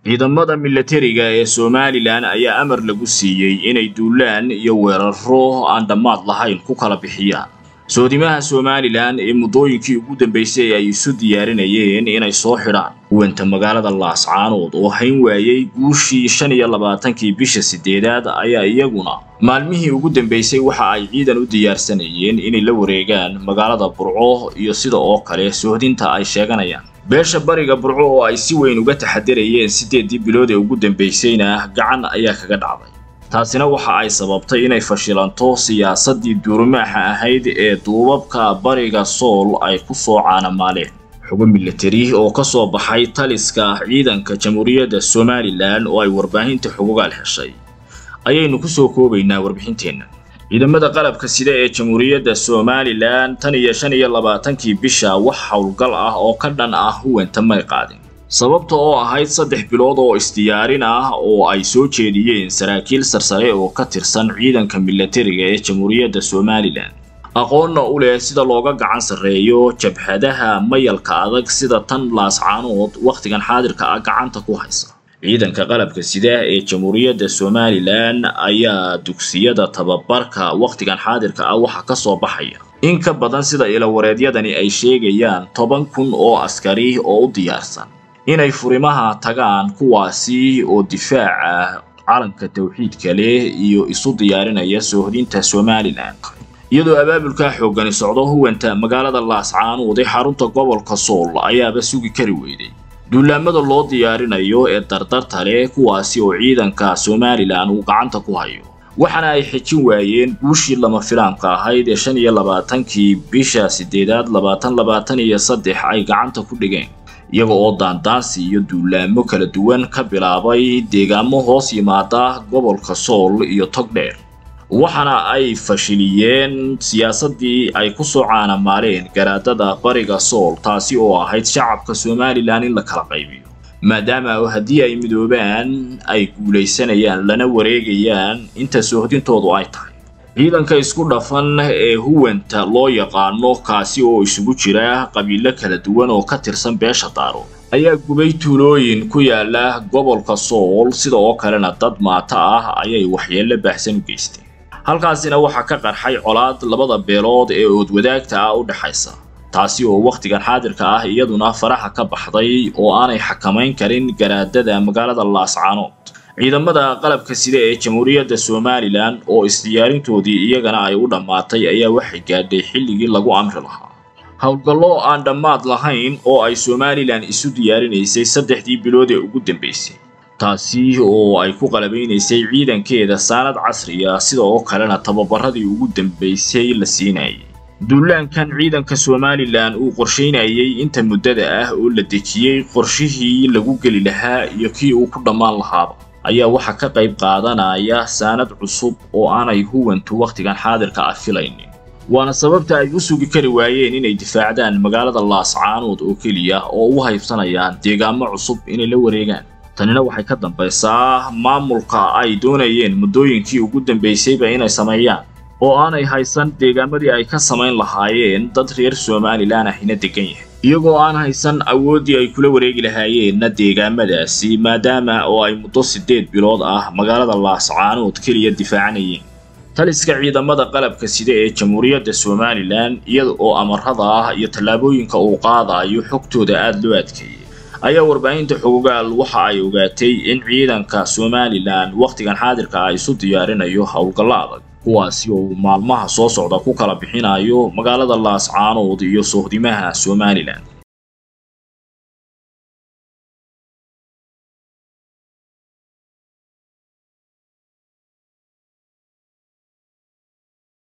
ciidamada milatariga ee somalilan ayaa amar lagu siiyey inay duulaan iyo weeraro aan dhammaad lahayn ku kala bixiyaan soodimaha somalilan ee muddooyinkii ugu dambaysay ay isu diyaarinayeen inay soo xidhaan huwanta magaalada laascaanood oo hayn waayey guushii shan iyo labaatankii bisha sideedaad ayaa iyaguna maalmihii ugu dambaysay waxa ay ciidan u diyaarsanayeen inay la wareegaan magaalada burco iyo sida oo kale sohdinta ay sheeganayaan beesha bariga burco oo ay si weyn uga taxadarayeen siddeedii bilood ee ugu dambaysayna gacan ayaa kaga dhacday taasina waxa ay sababtay inay fashilanto siyaasaddii duurmaaxa ahayd ee duubabka bariga sool ay ku soo caanamaaleen xugo milatari oo ka soo baxay taliska ciidanka jamhuuriyadda somalilan oo ay warbaahinta xugugaal heshay ayaynu ku soo koobaynaa warbixinteenna ciidamada qalabka sida ee jamhuuriyadda somalilan tan iyo shan iyo labaatankii bisha wax howlgal ah oo ka dhan ah huwanta may qaadin sababta oo ahayd saddex bilood oo isdiyaarin ah oo ay soo jeediyeen saraakiil sarsare oo ka tirsan ciidanka milatariga ee jamhuuriyadda somalilan aqoonna u leh sida looga gacan sarreeyo jabhadaha mayalka adag sida tan laascaanood wakhtigan xaadirka ah gacanta ku haysa ciidanka qalabka sida ee jamhuuriyadda somalilan ayaa dugsiyada tababarka wakhtigan xaadirka ah waxa ka soo baxaya in ka badan sida ilawareedyadani ay sheegayaan toban kun oo askari oo u diyaarsan inay furimaha tagaan kuwaasi oo difaaca calanka tawxiidka leh iyo isu diyaarinaya soohdinta somalilan iyadoo abaabulkaa xooggani socdo huwanta magaalada laascaanood ee xarunta gobolka sool ayaaba sugi kari weyday duulaamada loo diyaarinayo ee dardarta leh kuwaasi oo ciidanka somalilan uu gacanta ku hayo waxaana ay xejin waayeen guushii lama filaamka ahayd ee shan iyo labaatankii bisha sideedaad labaatan labaatan iyo saddex ay gacanta ku dhigeen iyaga oo daandaansi iyo duulaamo kala duwan ka bilaabay deegaamo hoos yimaada gobolka sool iyo togdheer waxaana ay fashiliyeen siyaasaddii ay ku soo caanamaaleen garaadada bariga sool taasi oo ahayd shacabka somalilan in la kala qaybiyo maadaama haddii ay midoobaan ay guulaysanayaan lana wareegayaan inta soohdintoodu ay tahay ciidanka isku dhafan ee huwanta loo yaqaano kaasi oo isugu jira qabiilo kala duwan oo ka tirsan beesha daaro ayaa gubay tuulooyin ku yaala gobolka sool sida oo kalena dad maata ah ayay waxyeello baahsan u geysteen halkaasina waxaa ka qarxay colaad labada beelood ee oodwadaagta ah u dhexaysa taasi oo wakhtigan xaadirka ah iyaduna faraha ka baxday oo aanay xakamayn karin garaadada magaalada laascaanood ciidamada qalabka sida ee jamhuuriyadda somalilan oo isdiyaarintoodii iyagana ay u dhammaatay ayaa waxay gaadhay xilligii lagu amri lahaa howlgallo aan dhammaad lahayn oo ay somalilan isu diyaarinaysay saddexdii bilood ee ugu dambaysay taasi oo ay ku qalabaynaysay ciidankeeda saanad casriya sida oo kalena tababaradii ugu dambaysay la siinayay duulaankan ciidanka somalilan uu qorshaynayay inta muddada ah oo la dejiyey qorshihii lagu geli lahaa iyo kii uu ku dhammaan lahaaba ayaa waxaa ka qayb qaadanaya saanad cusub oo aanay huwantu wakhtigan xaadirka ah filaynin waana sababta ay u sugi kari waayeen inay difaacdaan magaalada laascaanood oo keliya oo u haybsanayaan deegaamo cusub inay la wareegaan tanina waxay ka dambaysaa maamulka ay doonayeen muddooyinkii ugu dambaysayba inay sameeyaan oo aanay haysan deegaamadii ay ka samayn lahaayeen dad reer somalilan ahina degan yahay iyagoo aan haysan awooddii ay kula wareegi lahaayeenna deegaamadaasi maadaama oo ay muddo siddeed bilood ah magaalada laascaanood keliya difaacanayeen taliska ciidamada qalabka sida ee jamhuuriyadda somalilan iyada oo amarada ah iyo tallaabooyinka uu qaadayo xogtooda aada loo adkeeyey ayaa warbaahinta xogogaal waxa ay ogaatay in ciidanka somalilan wakhtigan xaadirka ah isu diyaarinayo howlgallo adag kuwaasi oo maalmaha soo socda ku kala bixinayo magaalada laascaanood iyo sohdimaha somalilan